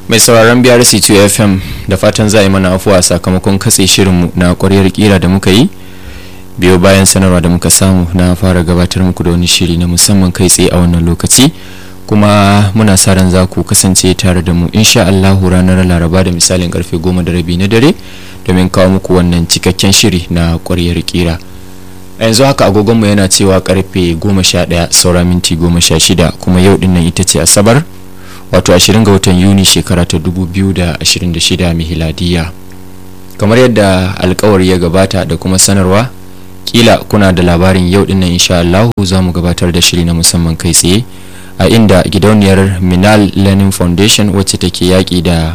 mai sauraron brc 2 fm da fatan za a yi mana afuwa sakamakon katse shirinmu na kwaryar kira da muka yi biyo bayan sanarwa da muka samu na fara gabatar muku da wani shiri na musamman kai tsaye a wannan lokaci kuma muna sa ran za ku kasance tare da mu insha Allahu ranar laraba da misalin karfe goma da rabi na dare domin kawo muku wannan cikakken shiri na kwaryar kira a yanzu haka agogonmu yana cewa karfe goma sha ɗaya saura minti goma sha shida kuma yau dinnan ita ce asabar wato 20 ga watan yuni shekara ta 2026 mihiladiya kamar yadda alkawari ya gabata da kuma sanarwa kila kuna da labarin yau dinnan insha Allah za mu gabatar da shiri na musamman kai tsaye a inda gidauniyar minal learning foundation wacce take yaƙi da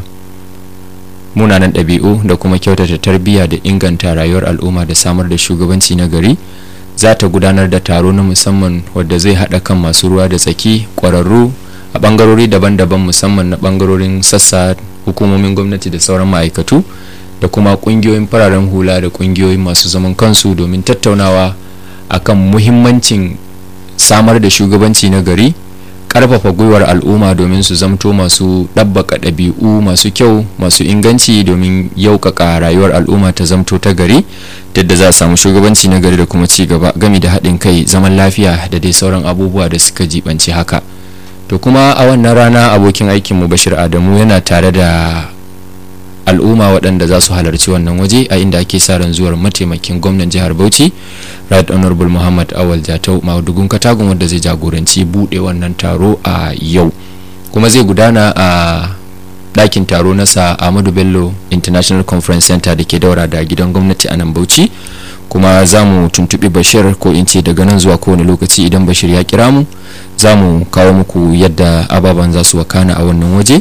munanan ɗabi'u da kuma kyautata tarbiyya da inganta rayuwar al'umma da samar da shugabanci na gari za ta gudanar da taro na musamman wadda zai haɗa kan masu ruwa da tsaki ƙwararru a bangarori daban-daban musamman na bangarorin sassa hukumomin gwamnati da sauran ma'aikatu da kuma kungiyoyin fararen hula da kungiyoyin masu zaman kansu domin tattaunawa akan muhimmancin samar da shugabanci na gari karfafa gwiwar al'umma domin su zamto masu ɗabbaka ɗabi'u masu kyau masu inganci domin yaukaka rayuwar al'umma ta zamto ta gari yadda za a samu shugabanci na gari da kuma ci gaba gami da haɗin kai zaman lafiya da dai sauran abubuwa da suka jibanci haka to kuma a wannan rana abokin aikinmu bashir adamu yana tare da al'umma waɗanda za su halarci wannan waje a inda ake sa ran zuwar mataimakin gwamnan jihar bauchi right honorable muhammad awal jatau madugun katagun wanda zai jagoranci buɗe wannan taro a yau kuma zai gudana a ɗakin taro na sa ahmadu bello international conference center da ke daura da gidan gwamnati a nan bauchi kuma za mu tuntuɓi bashir ko in ce daga nan zuwa kowane lokaci idan bashir ya kira mu za mu kawo muku yadda ababen za su wakana a wannan waje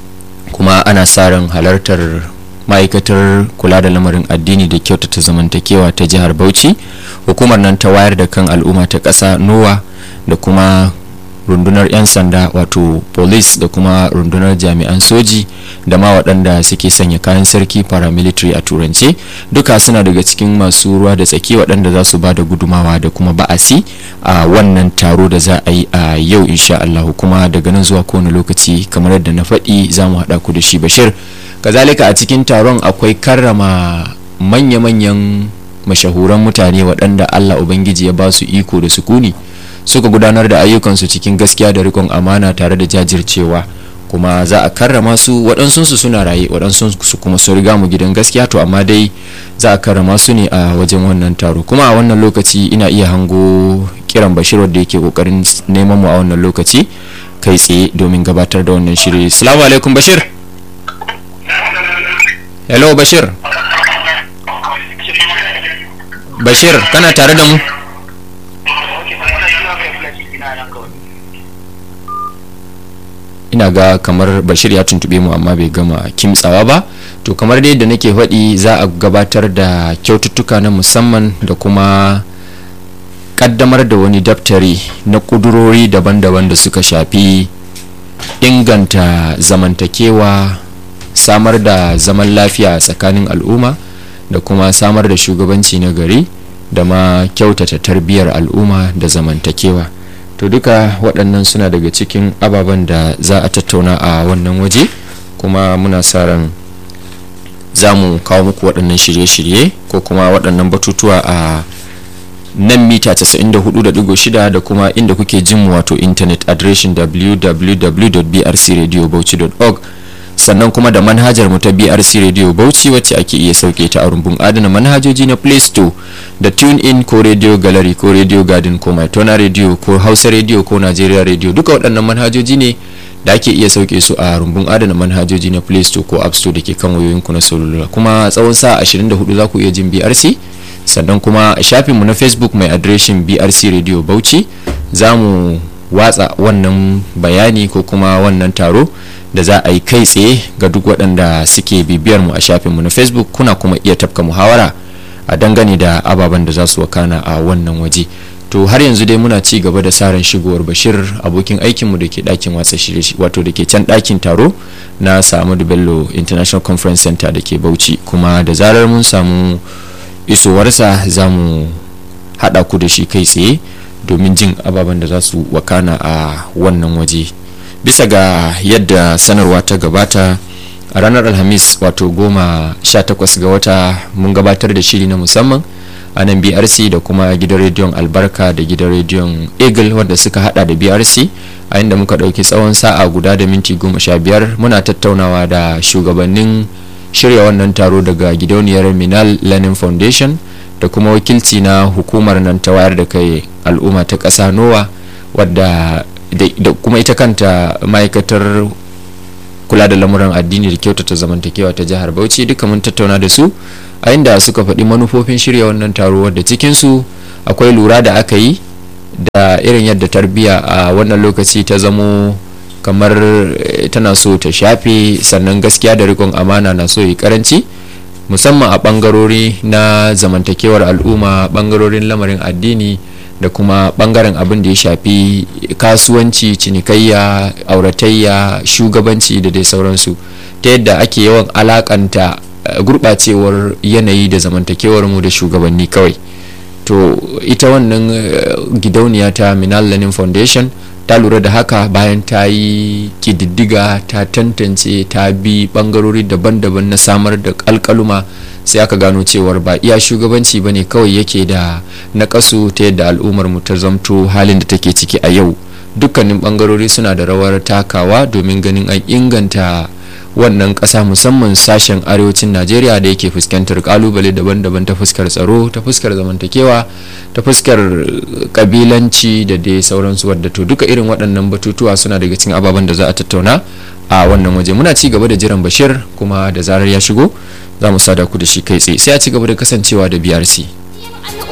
kuma ana sa ran halartar ma'aikatar kula da lamarin addini da kyautata zamantakewa ta jihar bauchi hukumar nan ta wayar da kan al'umma ta ƙasa nowa da kuma rundunar 'yan sanda wato police da kuma rundunar jami'an soji da ma waɗanda suke sanya kayan sarki paramilitary a turance duka suna daga cikin masu ruwa da tsaki waɗanda za su ba da gudumawa da kuma ba'asi a wannan taro da za a yi a yau insha Allah kuma daga nan zuwa kowane lokaci kamar yadda na faɗi za mu haɗa ku da shi bashir kazalika a cikin taron akwai karrama manya-manyan mashahuran mutane waɗanda Allah Ubangiji ya ba su iko da sukuni suka gudanar da ayyukansu cikin gaskiya da rikon amana tare da jajircewa kuma za a karrama su waɗansu su suna raye waɗansu su kuma su riga mu gidan gaskiya to amma dai za a karrama su ne a wajen wannan taro kuma a wannan lokaci ina iya hango kiran bashir wadda yake kokarin neman mu a wannan lokaci kai tsaye domin gabatar da wannan shiri salamu alaikum bashir hello bashir bashir kana tare da mu ina ga kamar bashir ya tuntube mu amma bai gama kimtsawa ba to kamar dai da nake faɗi za a gabatar da kyaututtuka na musamman da kuma kaddamar da wani daftari na kudurori daban-daban da suka shafi inganta zamantakewa samar da zaman lafiya tsakanin al'umma da kuma samar da shugabanci na gari da ma kyautata tarbiyyar al'umma da zamantakewa to duka waɗannan suna daga cikin ababen da za a tattauna a wannan waje kuma muna sa ran za mu kawo muku waɗannan shirye-shirye ko kuma waɗannan batutuwa a nan mita 94.6 da kuma inda kuke jin mu wato intanet adireshin www.brcradiobauchi.org sannan kuma da manhajar mu ta BRC Radio Bauchi wacce ake iya sauke ta a rumbun adana manhajoji na Play Store da Tune In ko Radio Gallery ko Radio Garden ko Maitona Radio ko Hausa Radio ko Nigeria Radio duka waɗannan manhajoji ne da ake iya sauke su a rumbun adana manhajoji na Play Store ko App Store da ke kan wayoyinku na salula kuma tsawon sa 24 za ku iya jin BRC sannan kuma a shafinmu na Facebook mai adireshin BRC Radio Bauchi za mu watsa wannan bayani ko kuma wannan taro da za a yi kai tsaye ga duk waɗanda suke bibiyar mu a shafinmu na facebook kuna kuma iya tafka muhawara a dangane da ababen da za su wakana a wannan waje to har yanzu dai muna ci gaba da saran shigowar bashir abokin aikinmu da ke ɗakin watsa shirye wato da ke can ɗakin taro na samadu bello international conference center da ke bauchi kuma da zarar mun samu isowarsa za mu haɗa ku da shi kai tsaye domin jin ababen da za su wakana a wannan waje bisa ga yadda sanarwa ta gabata a ranar alhamis wato goma sha takwas ga wata mun gabatar da shiri na musamman a nan brc da kuma gidan rediyon albarka da gidan rediyon eagle wanda suka hada da brc a inda muka dauki tsawon sa'a guda da minti goma sha biyar muna tattaunawa da shugabannin shirya wannan taro daga gidauniyar minal learning foundation da kuma wakilci na hukumar nan ta wayar da kai al'umma ta ƙasa nowa wadda da kuma ita kanta ma'aikatar kula da lamuran addini da kyautata zamantakewa ta jihar bauchi duka mun tattauna da su a inda suka faɗi manufofin shirya wannan taro wadda cikinsu akwai lura da aka yi da irin yadda tarbiyya a wannan lokaci ta zamo kamar tana so ta shafe sannan gaskiya da rikon amana na so yi karanci musamman a bangarori na zamantakewar al'umma bangarorin lamarin addini da kuma bangaren abin da ya shafi kasuwanci cinikayya auratayya shugabanci da dai sauransu ta yadda ake yawan alakanta gurɓacewar yanayi da zamantakewar mu da shugabanni kawai to ita wannan gidauniya ta minal learning foundation ta lura da haka bayan ta yi kididdiga ta tantance ta bi bangarori daban-daban na samar da alkaluma sai aka gano cewar ba iya shugabanci ba ne kawai yake da nakasu ta yadda al'ummar mu ta zamto halin da take ciki a yau dukkanin bangarori suna da rawar takawa domin ganin an inganta wannan ƙasa musamman sashen arewacin najeriya da yake fuskantar kalubale daban-daban ta fuskar tsaro ta fuskar zamantakewa ta fuskar kabilanci da dai sauransu wadda to duka irin waɗannan batutuwa suna daga cikin ababen da za a tattauna a wannan waje muna ci gaba da jiran bashir kuma da zarar ya shigo za mu sada ku da shi kai tsaye sai a ci gaba da kasancewa da brc